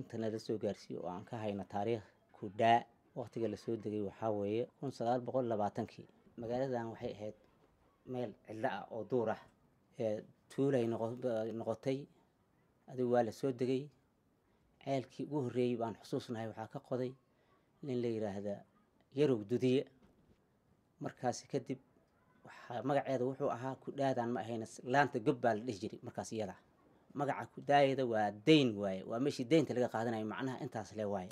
inta nala soo gaarsiiyo oo aan ka hayno taariikh kudhaa waqtiga lasoo degay waxaa weeye kun sagaal boqol labaatankii magaaladan waxay ahayd meel cidlo ah oo duur ah ee tuulay noqotay adigu waa lasoo degay ceelkii ugu horreeyey baan xusuusnahay waxaa ka qoday nin la yidhaahda yarow dudiye markaasi kadib waxaa magaceeda wuxuu ahaa kudhaadan ma ahayna laanta gob baa la dhihi jiray markaas iyada magaca kudaayada waa dayn waaye waa meeshii deynta laga qaadanayo macnaha intaas le waaye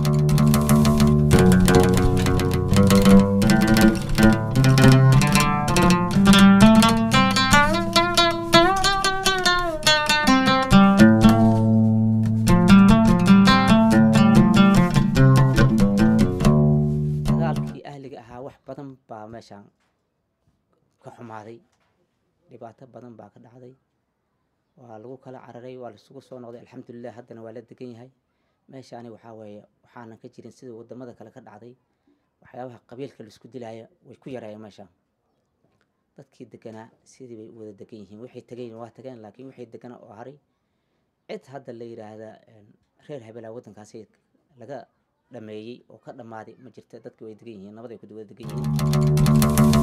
dagaalkii ahliga ahaa wax badan baa meeshaan ka xumaaday dhibaato badan baa ka dhacday waa lagu kala cararay waa laisugu soo noqday alxamdulilah haddana waa la degan yahay meeshaani waxaa weeye waxaanan ka jirin sida wadamada kale ka dhacday waxyaabaha qabiilka laisku dilaya way ku yaraayeen meeshaan dadkii deganaa sidii bay u wada degan yihiin waxay tegeen waa tageen laakiin waxay deganaa oo haray cid hadda la yidhaahda reer habelaa waddankaasi laga dhameeyey oo ka dhammaaday ma jirta dadki way degan yihiin nabad ay ku wada degan yihiin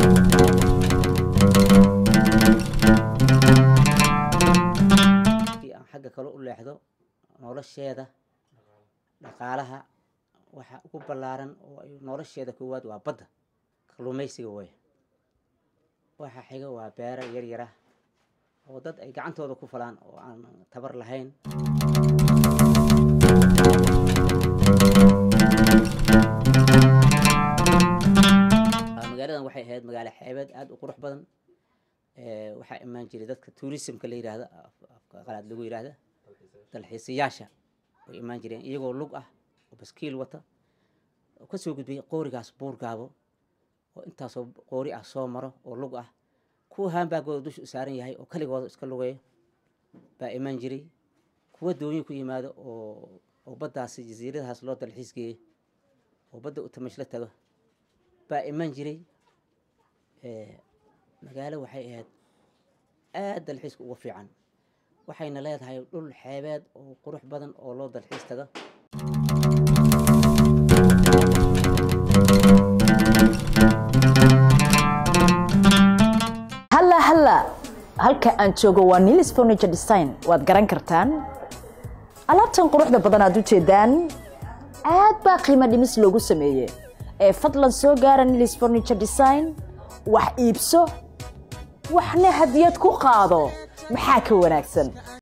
markii aan xagga kale u leexdo nolosheeda dhaqaalaha waxa ugu ballaaran oo ay nolosheeda koowaad waa badda kalluumaysiga weeye waxa xiga waa beero yar yara oo dad ay gacantooda ku falaan oo aan tabar lahayn magaaladan waxay ahayd magaalo xeebeed aada u qurux badan waxaa imaan jiray dadka tourismka la yidhaahda afka qalaad lagu yidhaahda dalxiisayaasha way imaan jireen iyagoo lug ah oo baskiil wata oo kasoo gudbay qoorigaas buurgaabo oo intaasoo qoori ah soo maro oo lug ah kuwa haanbaagooda dusha u saaran yahay oo kaligooda iska lugeeyo baa imaan jiray kuwa doonyo ku yimaado oo oo baddaasi jasiiradahaas loo dalxiis geeyo oo badda u tamashla tago baa imaan jiray magaalo waxay ahayd aad dalxiiska uga fiican waxayna leedahay dhul xeebeed oo qurux badan oo loo dalxiis tago halla halla halka aan joogo waa nilis furniture design waad garan kartaan alaabtan quruxda badan aad u jeedaan aad baa qiimo dhimis loogu sameeyey ee fadlan soo gaara nilis furniture design wax iibso waxna hadiyad ku qaado maxaa ka wanaagsan